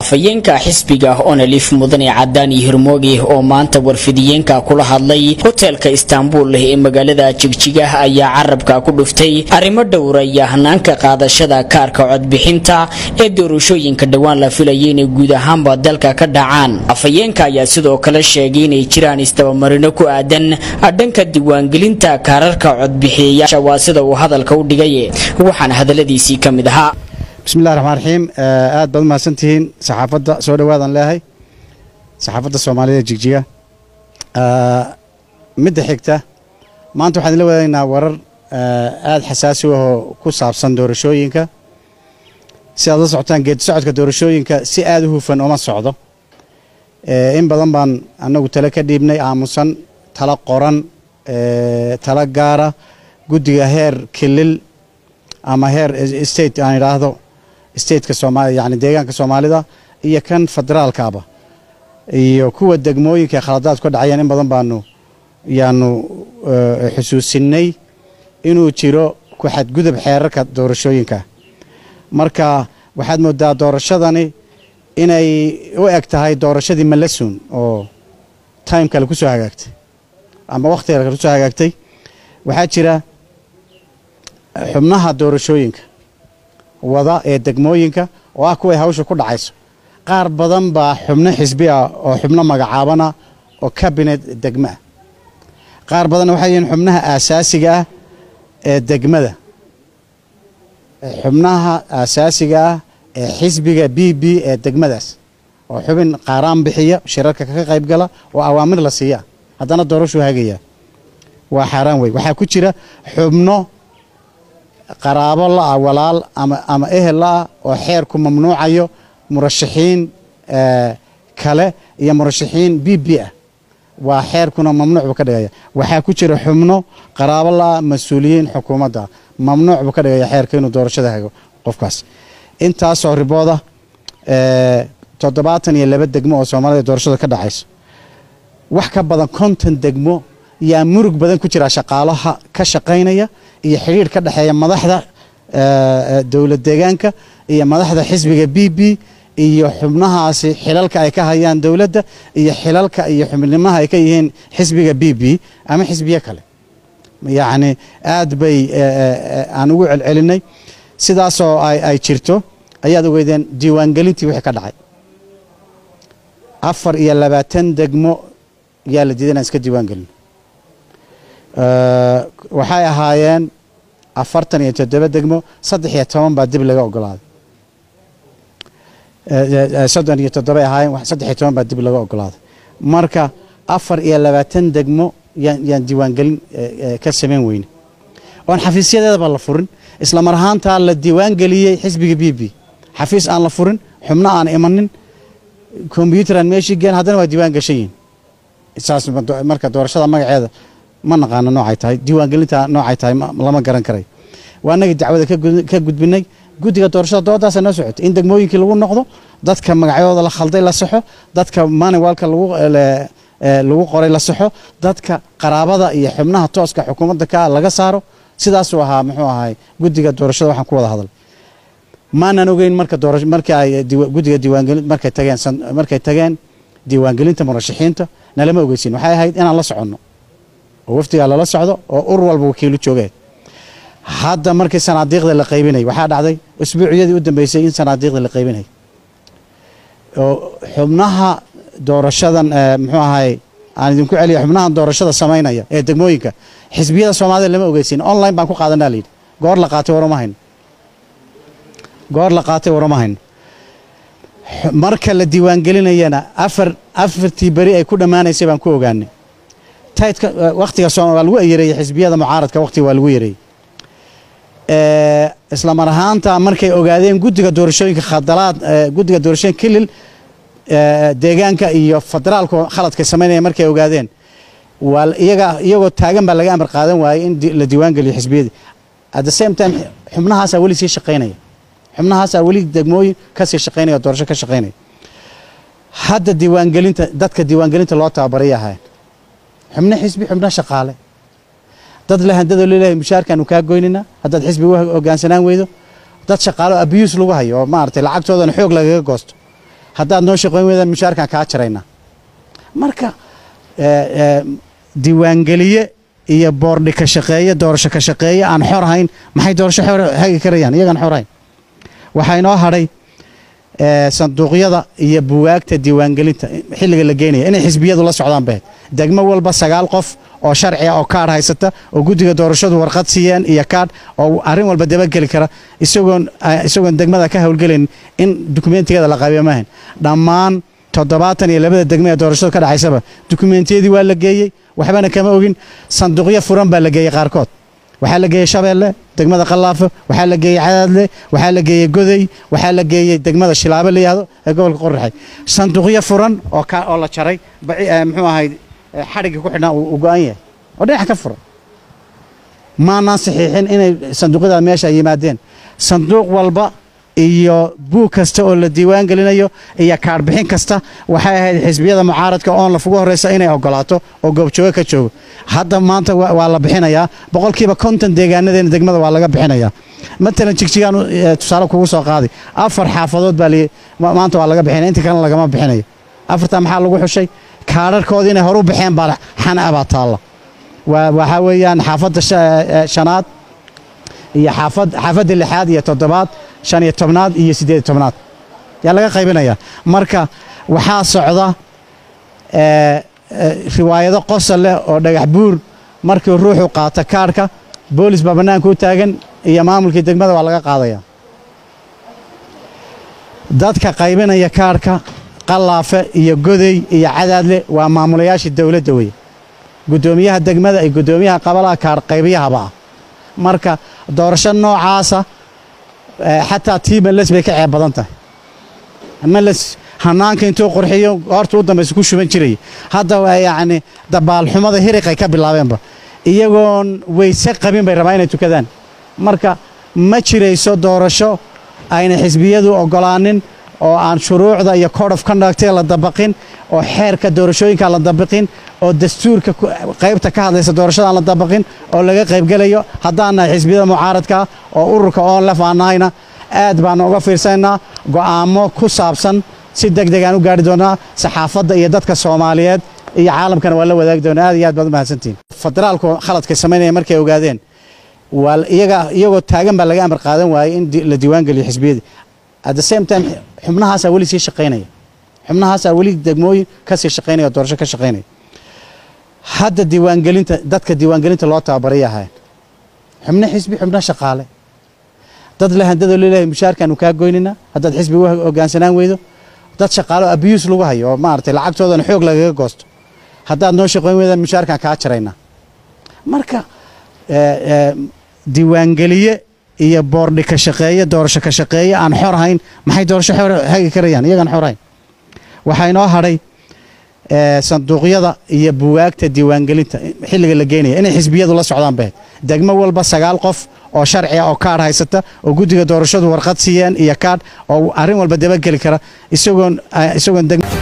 afhayeenka xisbiga onalif mudane cadaani hirmooge oo maanta warfidiyeenka kula hadlay hoteelka istaanbul ee magaalada jigjiga ayaa carabka ku dhuftay arrimo dhowraya hanaanka qaadashada kaarka codbixinta ee doorashooyinka dhowaan la filayay inay guud ahaanba dalka ka dhacaan afhayeenka ayaa sidoo kale sheegay inay jiraan istabamarino ku aadan dhanka diiwaangelinta kaararka codbixiyayaasha waa sida uu hadalka u dhigay waxaana hadaladiisii ka mid ahaa bismillahi raxmaan raxiim aad baad umahadsantihiin saxaafadda soo dhowaadan leehay saxaafadda soomaalida jigjiga midda xigta maanta waxaan la wadaynaa warar aada xasaasi u ahoo ku saabsan doorashooyinka si aad la socotaan geedi socodka doorashooyinka si aada u hufan uma socdo in badan baan annagu tale ka dhiibnay aamusan tala qoran tala gaara guddiga heer kilil ama heer state aan idhaahdo stateka soomaalia yani deegaanka soomaalida iyo kan federaalkaaba iyo kuwa degmooyinka ee khaladaadku ka dhacayaan in badan baanu yaanu xusuusinay inuu jiro ku xadgudub xeerarka doorashooyinka marka waxaad moodaa doorashadani inay u eg tahay doorashadii malasun oo time kale ku soo hagaagtay ama wakhti kale ku soo hagaagtay waxaa jira xubnaha doorashooyinka wada ee degmooyinka oo ah kuway hawsha ku dhacayso qaar badan baa xubno xisbi ah oo xubno magacaabana oo kabinet degmo ah qaar badanna waxay yihiin xubnaha aasaasiga ah ee degmada xubnaha aasaasiga ah ee xisbiga b b ee degmadaas oo xubin qaaraan bixiya shirarka ka qayb gala oo awaamir la siiya haddana doorashuu hagaya waa xaaraan wey waxaa ku jira xubno qaraabo la-ah walaal ama ama ehel la-ah oo xeerku mamnuucayo murashaxiin kale iyo murashaxiin b b ah waa xeerkuna mamnuuc buu ka dhigaya waxaa ku jira xubno qaraabo la-ah mas-uuliyiin xukuumadda mamnuuc buu ka dhigaya xeerka inuu doorashada hago qofkaas intaasoo ribooda toddobaatan iyo laba degmo oo soomaalida doorashada ka dhacayso wax ka badan konton degmo yaa murug badan ku jira shaqaalaha ka shaqaynaya iyo xidhiir ka dhexeeya madaxda dowlad deegaanka iyo madaxda xisbiga b b iyo xubnahaasi xilalka ay ka hayaan dowladda iyo xilalka iyo xubnimaha ay ka yihiin xisbiga b b ama xisbiye kale yacni aad bay aan ugu celcelinay sidaasoo ay jirto ayaad ogeydeen diiwaangelintii wixii ka dhacay afar iyo labaatan degmo yaa la diiday inaan iska diiwaan gelino waxay ahaayeen afartan iyo toddoba degmo saddex iyo toban baa dib laga ogolaaday soddon iyo toddobay ahaayeen saddex iyo toban baa dib laga ogolaaday marka afar iyo labaatan degmo yaan diiwaangelin ka samayn weyne oon xafiisyadeedaba la furin isla mar ahaantaa la diiwaangeliyey xisbiga b b xafiis aan la furin xubno aan imanin kombyuutar aan meeshii geen haddana waa diiwaan gashan yihin saas marka doorashada magaceeda ma naqaano noocay tahay diiwaangelinta noocay tahay lama garan karayo waa anagii dacwada ka gudbinay guddiga doorashada doodaasa noo socotay in degmooyinkii lagu noqdo dadka magacyadooda la khalday la saxo dadka manuwalka lagu qoray la saxo dadka qaraabada iyo xubnaha tooska xukuumadda ka laga saaro sidaasuu ahaa muxuu ahay guddiga doorashada waxaan ku wada hadal maanan ogeyn marka doorasho markii ay guddiga diiwaangelin markay tageen markay tageen diiwaangelinta murashaxiinta nalama ogeysin waxay ahayd inaan la soconno oo wafdigaa lala socdo oo ur walba wakiilu joogeen hadda markii sanaadiiqda la qaybinay waxaa dhacday usbuuciyadii u dambeysay in sanaadiiqda la qaybinay oo xubnaha doorashadan muxuu ahay aan idinku celiya xubnaha doorashada samaynaya ee degmooyinka xisbiyada soomaalida lama ogeysin online baan ku qaadanaa layidhi goor la qaatay warama hayno goor la qaatay warama hayno marka la diiwaangelinayana afar afartii beri ay ku dhammaanaysay baan ku ogaanay taydka wakhtiga waa lagu yareeyey xisbiyada mucaaradka wakhtiga waa lagu yareeyey isla mar ahaanta markay ogaadeen guddiga doorashooyinka khadalaad guddiga doorashooyinka kilil deegaanka iyo federaalku khaladkay samaynaya markay ogaadeen waa iyaga iyagoo taagan baa laga amar qaadan waayey in la diiwaan geliyo xisbiyadii at the same time xubnahaasaa weli sii shaqaynaya xubnahaasaa weli degmooyin kasii shaqaynaya doorasho ka shaqaynaya hadda diiwaangelinta dadka diiwaangelinta loo tababaray ahayn xubno xisbi xubno shaqaale dad le handadoo leeyahay mushaarkaanu kaa goynina haddaad xisbi u hoggaansanaan weydo dad shaqaalo abiyuus lagu hayo oo maaragtay lacagtoodana xoog lagaga goosto haddaad noo shaqayn weydaan mushaarkaan kaa jaraynaa marka diiwaangeliye iyo boordhi ka shaqeeye doorasho ka shaqeeye aan xor ahayn maxay doorasho hagi karayaan iyagaan xor ahayn waxaa inoo hadhay sanduuqyada iyo buwaagta diiwaangelinta xilliga la geynaya inay xisbiyadu la socdaan bahed degmo walba sagaal qof oo sharciga oo kaadh haysata oo guddiga doorashadu warqad siiyeen iyo kaadh oo arrin walba dabageli kara isagoon isagoon degmada ka howlgelayn in dukumentigeeda la qabiyo maahayn dhammaan toddobaatan iyo labada degme ee doorashadu ka dhacaysaba dukumentiyadii waa la geeyey waxbana kama ogin sanduuqyo furan baa la geeyey qaarkood waxaa la geeyey shabeelle degmada qallaafo waxaa la geeyey cadaadle waxaa la geeyey godey waxaa la geeyey degmada shilaabo la yihahdo ee gobolka qorraxay sanduuqyo furan oo oo la jaray muxuu ahayd xadhigga ku xidhnaa uu go-an yahay oo dhinaca ka furan maanaan saxiixin inay sanduuqyada meesha yimaadeen sanduuq walba iyo buug kasta oo la diiwaan gelinayo iyo kaadhbixin kasta waxay ahayd xisbiyada mucaaradka oon lafugu horreysa inay ogolaato oo goobjoogo ka joogo hadda maanta waa la bixinayaa boqolkiiba konton deegaanadeena degmada waa laga bixinayaa matalan jigjigaan tusaale kugu soo qaaday afar xaafadood baa maanta waa laga bixinaya inta kalena lagama bixinayo afartaa maxaa lagu xushay kaadharkoodii inay horu baxeen baa xana baa taalla waxaa weeyaan xaafadda shanaad iyo xaafadda lixaad iyo toddobaad shan iyo tobnaad iyo siddeed iyo tobnaad yaa laga qaybinayaa marka waxaa socda riwaayado qosol leh oo dhagax buur markii ruuxu qaato kaadhka boolis baa bannaanka u taagan iyo maamulkii degmada waa laga qaadaya dadka qaybinaya kaadhka qallaafe iyo godey iyo cadaadle waa maamulayaashii dowladda weye guddoomiyaha degmada iyo guddoomiyaha qabalaha kaadh qaybiyahaba ah marka doorasho noocaasa xataa tii meles bay ka ceeb badan tahay meles hanaanka intuu qurxiyo horta u dambaysa ku shuban jiraya hadda yacni dabaalxumada hiriqay ka bilaabeenba iyagoon weyse qabin bay rabaa inay tukadaan marka ma jirayso doorasho ayna xisbiyadu oggolaanin oo aan shuruucda iyo code of conductiga la dabaqin oo xeerka doorashooyinka la dabaqin oo dastuurka qaybta ka hadlaysa doorashada aan la dabaqin oo laga qaybgelayo haddaan nahay xisbiyada mucaaradka oo ururka oon lef aan nahayna aad baanu uga fiirsanaynaa go'aamo ku saabsan si deg deg aan u gaari doonaa saxaafadda iyo dadka soomaaliyeed iyo caalamkana waa la wadaagi doonaa aad iyo aad baad u mahadsantihin federaalku khaladkay samaynaya markay ogaadeen waa iyaga iyagoo taagan baa laga amar qaadan waayey in la diiwaan geliyo xisbiyadii at the same time xubnahaasaa weli sii shaqaynaya xubnahaasaa weli degmooyin ka sii shaqaynaya oo doorasho ka shaqaynaya hadda diiwaangelinta dadka diiwaangelinta loo tababaray ahayn xubno xisbi xubno shaqaale dad la handadoo leeyahay mushaarkaanu kaa goynina haddaad xisbi u hoggaansanaan weydo dad shaqaale oo abiyuus lagu hayo oo maaragtay lacagtoodana xoog lagaga goosto haddaad noo shaqayn weydaan mushaarkaan kaa jaraynaa marka diiwaangeliye iyo boordhi ka shaqeeye doorasho ka shaqeeye aan xor ahayn maxay doorasho hagi karayaan iyagaan xor ahayn waxaa inoo hadhay sanduuqyada iyo buwaagta diiwaangelinta xilliga la geynaya inay xisbiyadu la socdaan bahed degmo walba sagaal qof oo sharciga oo kaadh haysata oo guddiga doorashadu warqad siiyeen iyo kaadh oo arrin walba dabageli kara isagoon isagoon